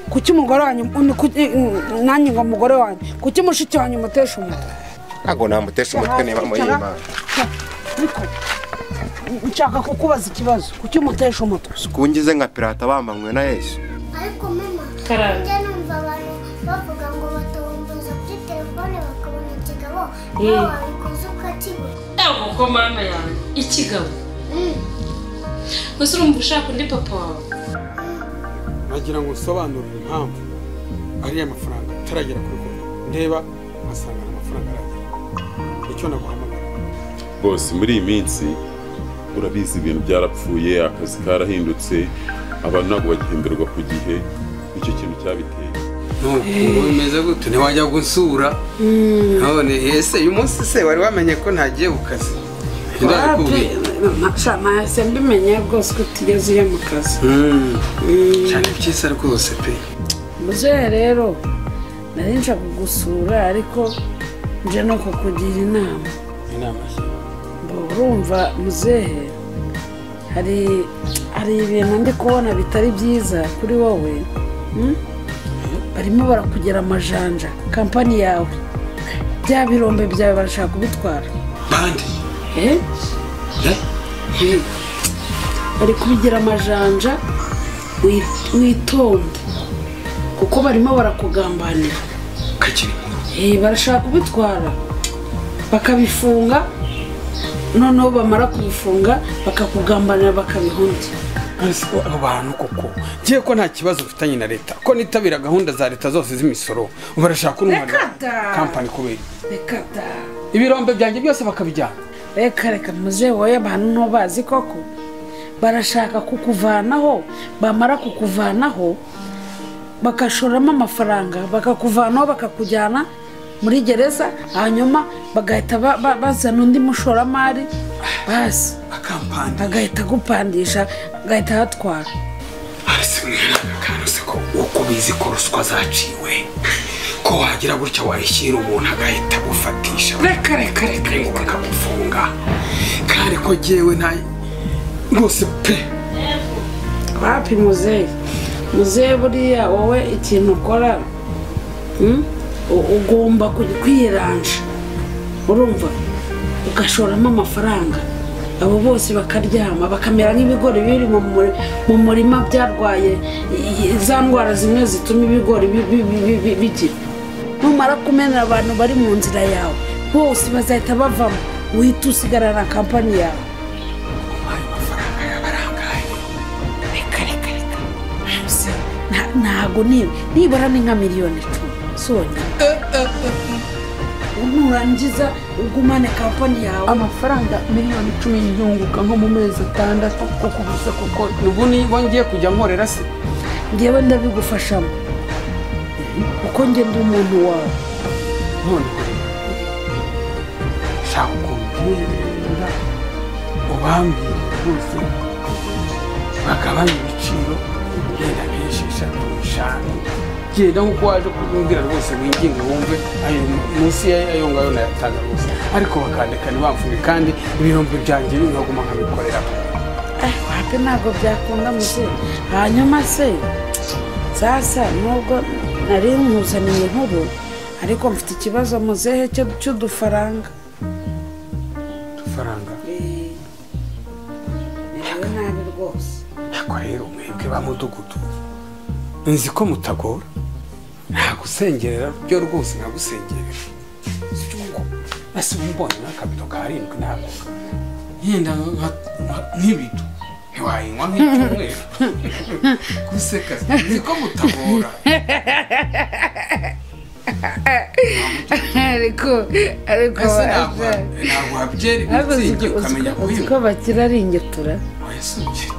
kuki umugore wanyu nanjye ngo umugore wanyu kuki mushiki wanyu umutesha umutwe ntabwo namutesha umutwe niba muyima nshaka kukubaza ikibazo kuki umutesha umutwe kungize nka pirata bambanywe na yesu ariko mama Karara. njya numva abantu bavuga ngo batawumbuza kuri telefone bakabona ikigabo Eh. nawe wabikoze ukakibura ntabwo ko mama yawe ikigabo Mm. gusa urumva ushaka undi papa wawe nagira ngo usobanurire impamvu ariya mafaranga ataragera kuri konti ndeba nkasanga nta mafaranga aragera nicyo naguhamagara bose muri iyi minsi urabizi ibintu byarapfuye akazi karahindutse abantu ntabwo bagihemberwa ku gihe nicyo kintu cyabiteye nuko bimeze gutyo ntiwajya gusura none ese uyu munsi se wari wamenye ko ntagiye ku kazi ndaje kubwira ntashya mbimenye rwose ko tugeze iyo mu kazi cyane byiza rwose pe muzehe rero nari nshaka kugusura ariko nje no kukugira inama inama Mbo urumva muzehe hari hari ibintu ndi kubona bitari byiza kuri wowe mm? barimo barakugira amajanja kampani yawe bya birombe byawe barashaka kubitwara bandi Eh? Eh. bari kubigira amajanja wi- witonde kuko barimo barakugambanira kakiri Eh, barashaka kubitwara bakabifunga noneho bamara kubifunga bakakugambanira bakabihungira ese abo bantu koko ngiye ko nta kibazo ufitanye na leta ko nitabira gahunda za leta zose z'imisoro barashaka Reka untwarira da! kampani kubera reka da ibirombe byanjye byose bakabijyana reka reka muzehe wowe abantu ntubazi koko barashaka kukuvanaho bamara kukuvanaho bagashoramo amafaranga bakakuvanaho bakakujyana muri gereza hanyuma bagahita ba- ba- bazana undi mushoramari basi akampani agahita agupandisha agahita ahatwara hasi mwana se ko uko bizi ko ruswa zaciwe ko wagira gutya wayishyira umuntu agahita agufatisha reka reka reka ngo bakagufunga kandi ko jyewe nta rwose pe wapi muzehe muzehe buriya wowe ikintu ukora mm, u- ugomba kuj- kwiranja urumva ugashoramo amafaranga abo bose bakaryama bakamera nk'ibigori biri mu muri- mu murima byarwaye i- i- za ndwara zimwe zituma ibigori bi- bi- bi- bi- bi- bigira numara kumenera abantu bari mu nzira yawe bose bazahita bavamo uhita usigarana na kampani yawe reka reka reka Se, nta- ntago niba nibura ni nka miliyoni icumi soni nurangiza ugumane kampani yawe amafaranga miliyoni icumi yunguka nko mu mezi atandatu ko kubuza kuko ubu niba ngiye kujya nkorera se ngewe ndabigufashamo kuko nge ndi umuntu wawe none shaka ukuntu ugenda ubambire rwose bagabanye ibiciro genda benshi eshatu eshanu genda nk'uko waje kumbwira rwose winginge wumve ayo munsi y'ayo ngayo nayatanga rwose ariko bakandika ntibamvuge kandi ibirombe byanjye bingaguma nkabikoreraho Eh, wapi ntabwo byakunda muze hanyuma se sasa nubwo nari nkuzaniye inkuru ariko mfite ikibazo muzehe cyo- cy'udufaranga udufaranga Eh, merewe nabi rwose ariko rero mwebwe ba mudugudu nzi ko mutagora ntagusengerera byo rwose nkagusengerera ese uba ubonye nk'akabido ka karindwi ntabwo yenda nka- nka- nk'ibido ntiwayinywa nk'icyumweru guseka nzi ko mutagora ariko ariko ese ntabwo baje. ntabwo wabyera ariko uzi ibitsingi ko- uzi ukamenya ko- uzi kuyinywa ko bakira ari ingetura ese ubyitwa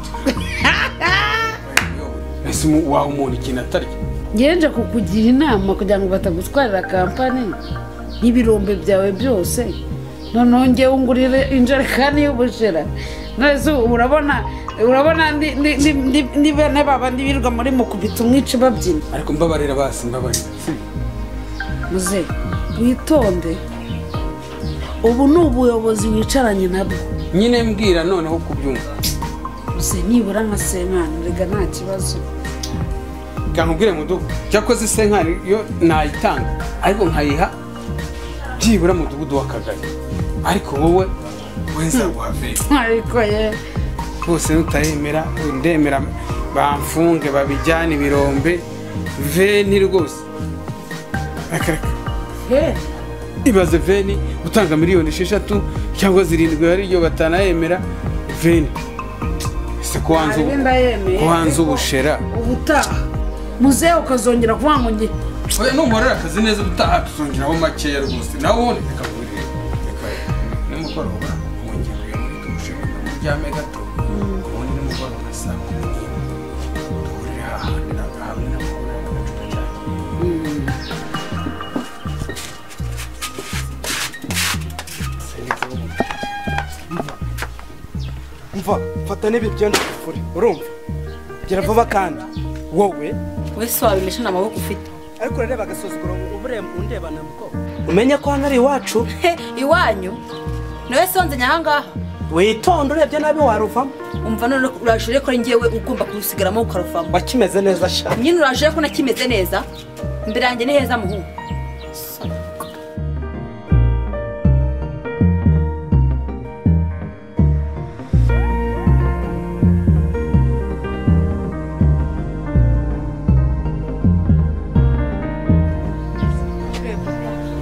ese umu- waha umuntu ikintu atarya ngenje kukugira inama kugira ngo batagutwarira kampani n'ibirombe byawe byose noneho ngewe ungurire injerekani y'ubushera none urabona urabona ndi- ndi- ndi- ndi- ndi bene baba ndibirirwa muri mukubita umwici babyina ariko mbabarira basi mbabarira muze witonde ubu ni ubuyobozi wicaranye nabwo nyine mbwira noneho kubyumva gusa nibura nka senkani rega nta kibazo reka nkubwire mudugudu cyakoze senkari yo nayitanga ariko nkayiha byibura mudugudu w'akagari ariko wowe weza guhaveka ariko ye rwose nutayemera ndemera bamfunge babijyane ibirombe veni rwose Reka, reka. he ibaze veni gutanga miliyoni esheshatu cyangwa zirindwi ariyo batanayemera veni ese ko wanze ubu- Hari ndayemeye, ko wanze ariko- ubushera ubutaha muzehe ukazongera kuvuga ngo nge oya numporera akazi neza ubutaha tuzongeraho makeya rwose nawe ubundi reka ngurire reka nimugoroba mwongeye muri dushe muryame gato ubundi nimugoroba saa kumi n'imwe duhurire hahandi nagahamwe n'amahoro n'agacupa cyanjye umva fata n'ibi byenda ufure urumva gera vuba kandi wowe wese wabimesha nta maboko ufite ariko urareba agasuzuguro uburemba undebana mu bwoko umenye ko hano ari iwacu He, iwanyu ni wese wonzanye ahangaha witonde urebye nabi waruvamo umva none uraje urebe ko ari ngewe ugomba kurusigaramo ukaruvamo wakimeze neza sha nyine uraje urebe ko nakimeze neza imbere yanjye ni heza muhungu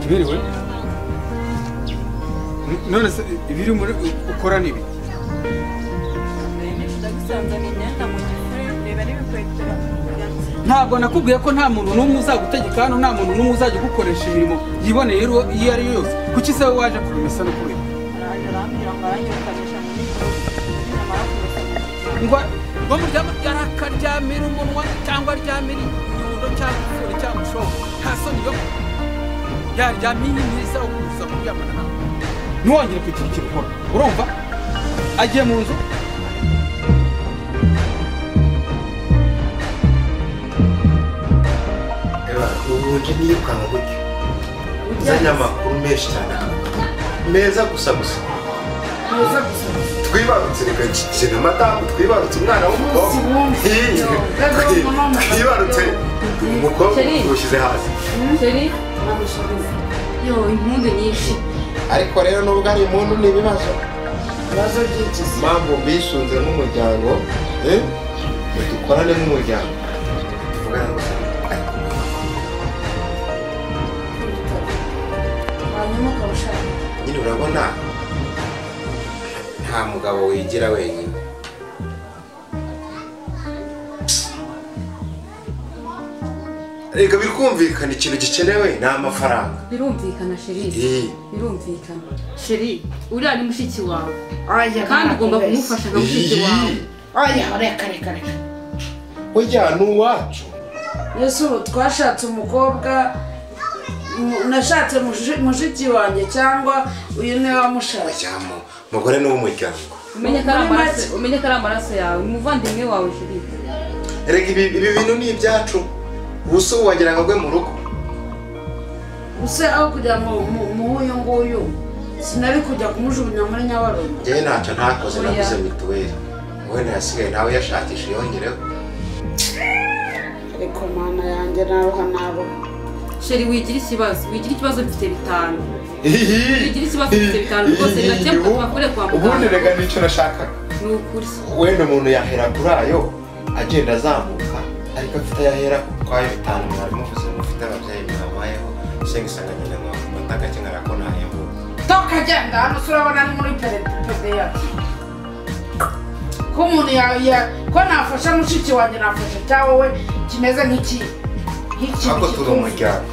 biriwe none se ibiri muri ukora ni ibiki ntabwo nakubwiye ko nta muntu n'umwe uzagutegeka hano nta muntu n'umwe uzajya ugukoresha imirimo yiboneye iro- iyo ari yo yose kuki se wowe waje kubimesa no kubera ngo ngo muryama akaryamira umunwa cyangwa aryamira inyundo cyangwa ifuro cyangwa ishonga nta soni yo yaryamiye mwiza wo kuza kuryamana nawe ntiwongere kugira ikintu ukora urumva agiye mu nzu ubundi niyirukanka gutyo uzanye amakuru menshi cyane meza gusa gusa muze gusa twibarutse reka kigena madamu twibarutse umwana w'umukobwa Ii, twibarutse umukobwa tuwushyize hasi Seri yo impundu nyinshi ariko rero nubwo ari impundu ni ibibazo ibibazo byinshi se mpamvu mbisunze nk'umuryango eh, ngo dukorane nk'umuryango tuvugane gusa hanyuma ukarushaka nyine urabona nta mugabo wigira wenyine reka bikumvikana ikintu gikenewe ni amafaranga birumvikana sheri Eh, birumvikana sheri uriya ni mushiki wawe aya kandi ugomba kumufasha nka mushiki wawe iyi. aya reka reka reka burya ni uwacu ese ubu twashatse umukobwa mu- nashatse mushi- mushiki wanjye cyangwa uyu niwe wamushatse bajyamo umugore ni uw'umuryango umenye ko ari amaraso umenye ko ari amaraso yawe umuvandimwe wawe sheri reka ibi ibi bintu ni ibyacu ubuso wagira ngo agwe mu rugo use aho kujya mu mu- mu uyu nguyu sinari kujya kumujugunya muri nyabarongo njyewe ntacyo ntakoze Oya. naguze mituweli wowe ntiyasigaye nawe yashakisha yongereho ariko mana yanjye naruha naruha sheri wigira ikibazo wigira ikibazo mfite bitanu Igira Bigira ikibazo bifite bitanu rwose, birakemuka, tubakure kwa muganga. Ubundi reka nicyo nashakaga. ni ukuri wenda umuntu yahera kuri ayo agenda azamuka ariko afite ayahera kwayo bitanu mwarimu uvuze ngo ufite ababyeyi mwabayeho senga isanga nyina mwawe mata agakenera ko nahembuka toka agenda hano se urabona ari muri perepedeya ko umuntu ya- ya- ko nafasha mushiki wanjye nafasha cya wowe kimeze nk'iki nk'iki ahubwo turi umuryango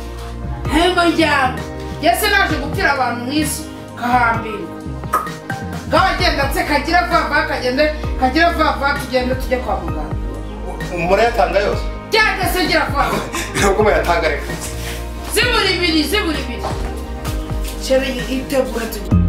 nk'umuryango yese naje gupfira abantu mu isi kahambirwa kagenda se kagira vava kagende kagira vava tugende tujye kwa muganga murayatanga yose cyangwa se gira vava ntabwo muyatanga reka zibura ibiri zibura ibiri chere yitegura tujye